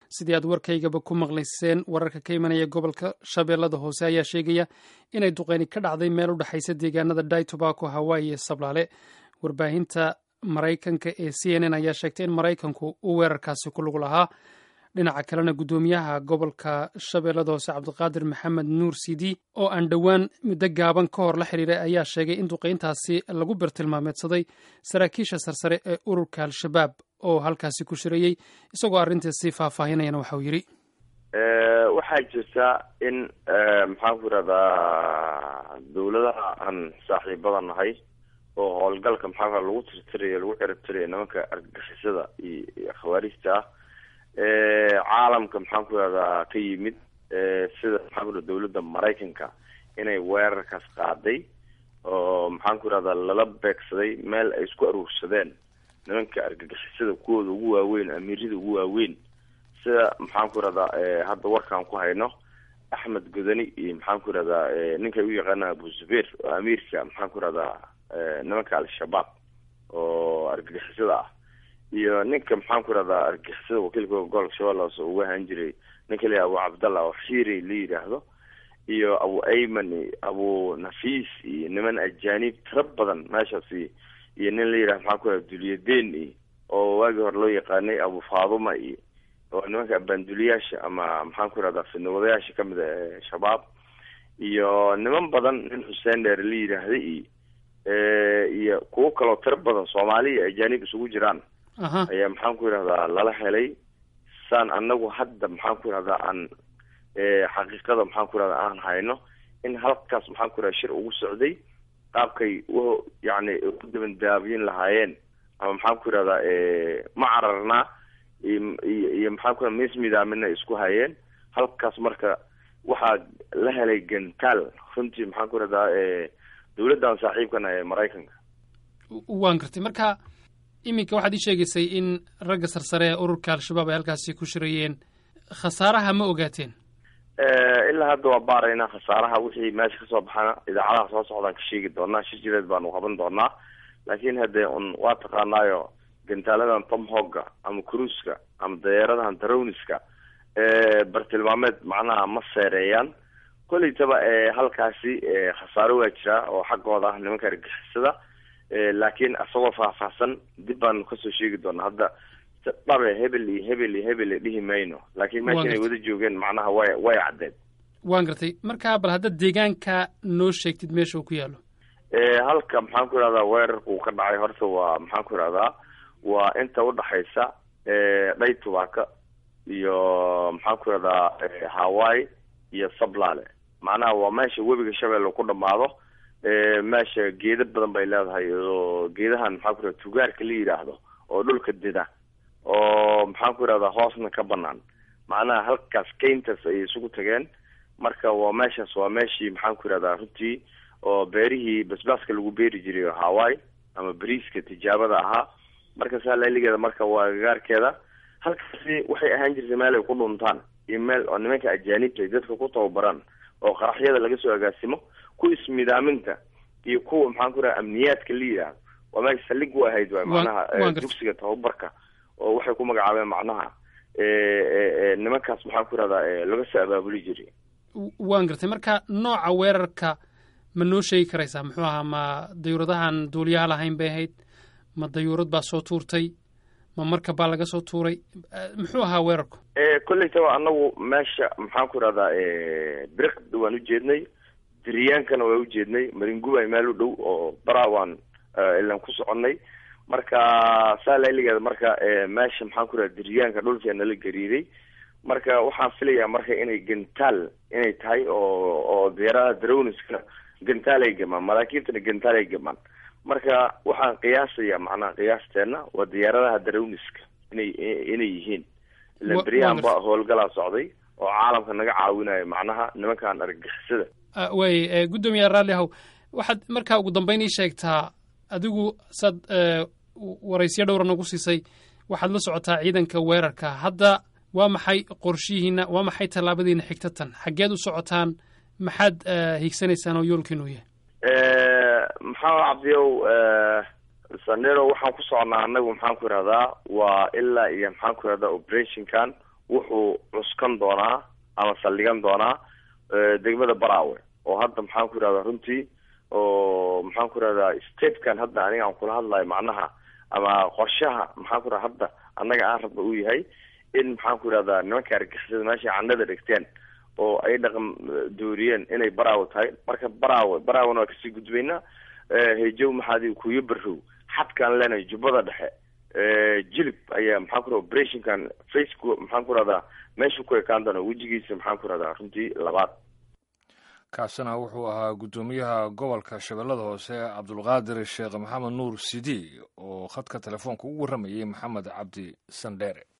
sidii aad warkaygaba ku maqlayseen wararka ka imanaya gobolka shabeellada hoose ayaa sheegaya inay duqeyni ka dhacday meel u dhexaysa deegaanada dai tobacco hawaii iyo sablaale warbaahinta maraykanka ee c n n ayaa sheegtay in maraykanku uu weerarkaasi ku lug lahaa dhinaca kalena guddoomiyaha gobolka shabeellada hoose cabdiqaadir maxamed nuur sidi oo aan dhowaan muddo gaaban ka hor la xiriiray ayaa sheegay in duqeyntaasi lagu birtilmaameedsaday saraakiisha sarsare ee ururka al-shabaab oo halkaasi ku shirayey isagoo arrintaasi faahfaahinayana waxauu yidhi waxaa jirta in maxaan ku irahdaa dawladaha aan saaxiibada nahay oo howlgalka maxaa lagu tirtirayo lagu ciribtirayo nimanka argagixisada iyo khawaarijta ah caalamka maxaan ku irahdaa ka yimid sida maxaan ku irada dawladda maraykanka inay weerarkaas qaaday oo maxaan ku irahdaa lala beegsaday meel ay isku aruursadeen nimanka argagixisada kuwooda ugu waaweyn amiirada ugu waaweyn sida maxaan ku irahdaa hadda warkaan ku hayno axmed godani iyo maxaan ku irahdaa ninkay u yaqaana abu zubeir oo amiirka maxaan ku irahdaa nimanka al-shabaab oo argagixisada ah iyo ninka maxaan ku irahdaa argagixisada wakiilka gobolka shabeelle hoose uga ahaan jiray ninka la abu cabdallah oo xiirey la yidhaahdo iyo abu ayman iyo abu nafiis iyo niman ajaanib tiro badan meeshaasi iyo nin la yidhahdo maxaan ku irahda dulyadeen iyo oo waagii hore loo yaqaanay abu faaduma iyo oo nimanka abaanduliyaasha ama maxaan ku irahdaa fidnawadayaasha kamid a ee shabaab iyo niman badan nin xuseen dheer la yidhaahday iyo iyo kuwo kaloo tiro badan soomaali iyo ajaanib isugu jiraan ayaa maxaan ku yidhahdaa lala helay saan anagu hadda maxaan ku yidhahdaa aan xaqiiqada maxaan ku yidhahdaa aan hayno in halkaas maxaan ku yidhahda shir ugu socday qaabkay u yani u dabandaabiyin lahaayeen ama maxaan ku yidhahdaa ma cararnaa iyo iyo maxaan ku yidhada mis midaamina isku hayeen halkaas marka waxaa la helay gantaal runtii maxaan ku yidhahdaa dawladdan saaxiibkana ee maraykanka waan gartay marka iminka waxaad ii sheegaysay in ragga sarsare ee ururka al-shabaab ay halkaasi ku shirayeen khasaaraha ma ogaateen ilaa hadda waa baaraynaa khasaaraha wixii meesha kasoo baxana idaacadaha soo socdaan ka sheegi doonaa shir jireed baanu qaban doonaa laakiin haddee un waa taqaanaayo gantaaladan tomhogga ama cruiska ama dayeeradahan darowniska bartilmaameed macnaha ma seereeyaan koleytaba halkaasi khasaaro waa jiraa oo xaggooda ah nimanka argixisada laakiin isagoo faahfaahsan dib baanu kasoo sheegi doonaa hadda dhabe hebel iyo hebel iyo hebel dhihi mayno laakiin meesha inay wada joogeen macnaha way way caddeed waan gartay marka bal haddaad deegaanka noo sheegtid meesha uu ku yaalo halka maxaan ku ihahdaa weerarka uu ka dhacay horta waa maxaan ku ihahdaa waa inta udhaxaysa dhay tubaaka iyo maxaan ku ihahdaa hawaii iyo sablaale macnaha waa meesha webiga shabeelle ku dhamaado meesha geeda badan bay leedahay oo geedahan maxaan ku ihahda tugaarka la yidhaahdo oo dhulka dida oo maxaan ku ihahdaa hoosna ka banaan macnaha halkaas kayntaas ayay isugu tageen marka waa meeshaas waa meeshii maxaan ku ihahdaa runtii oo beerihii basbaaska lagu beeri jiray hawaii ama bariiska tijaabada ahaa marka saa lailigeeda marka waa agagaarkeeda halkaasi waxay ahaan jirtay meel ay ku dhuntaan iyo meel oo nimanka ajaanibta ay dadka ku tababaraan oo qaraxyada laga soo agaasimo ku ismidaaminta iyo kuwa maxaan ku ihahda amniyaadka la yidhaahdo waa meesha saldhig u ahayd waay macnaha dugsiga tababarka oo waxay ku magacaabeen macnaha nimankaas maxaan ku ihahdaa laga soo abaabuli jiray waan gartay marka nooca weerarka ma noo sheegi karaysaa muxuu ahaa ma dayuuradahan duuliyaha lahayn bay ahayd ma dayuurad baa soo tuurtay ma marka baa laga soo tuuray muxuu ahaa weerarku kolleytaba anagu meesha maxaan ku ihahdaa biriqda waan ujeednay diryaankana waa ujeednay maringubay meel u dhow oo baraa waan ilan ku soconnay marka saa lailigeeda marka meesha maxaan ku ihahda diryaanka dhulkee nala gariiday marka waxaan filayaa marka inay gantaal inay tahay oo oo diyaaradaha darowniska gantaal ay gamaan maraakiibtana gantaal ay gamaan marka waxaan qiyaasaya macnaha qiyaasteena waa diyaaradaha darowniska inay inay yihiin ilan beryahan ba howlgalaa socday oo caalamka naga caawinayo macnaha nimankan argagixisada way guddoomiya raalli ahow waxaad markaa ugu dambeyn ii sheegtaa adigu saad waraysyo dhowra nagu siisay waxaad la socotaa ciidanka weerarka hadda waa maxay qorshihiina waa maxay tallaabadiina xigta tan xaggeed u socotaan maxaad hiigsanaysaan oo yoolkiinu yahay maxamed cabdiyow sanero waxaan ku soconaa anagu maxaan ku ihahdaa waa ilaa iyo maxaan ku ihahdaa operationkan wuxuu cuskan doonaa ama saldhigan doonaa degmada baraawe oo hadda maxaan ku yihahdaa runtii oo maxaan ku yihahdaa statekan hadda aniga aan kula hadlayo macnaha ama qorshaha maxaan ku raha hadda annaga aan rabna uu yahay in maxaan ku yihahdaa nimanka argixisada meesha candhada dhigteen oo ay dhaqan dooriyeen inay baraawe tahay marka baraawe baraawena waa kasii gudbaynaa hejow maxaadi kuyo barow xadkaan leenahay jubbada dhexe jilib ayaa maxaan ku raha operationkan faceku maxaan ku rahdaa meeshu ku ekaan doona wejigiisa maxaan ku rahdaa runtii labaad kaasina wuxuu ahaa guddoomiyaha gobolka shabeellada hoose cabdulqaadir sheekh maxamed nuur sidi oo khadka telefoonka ugu warramayay maxamed cabdi sandheere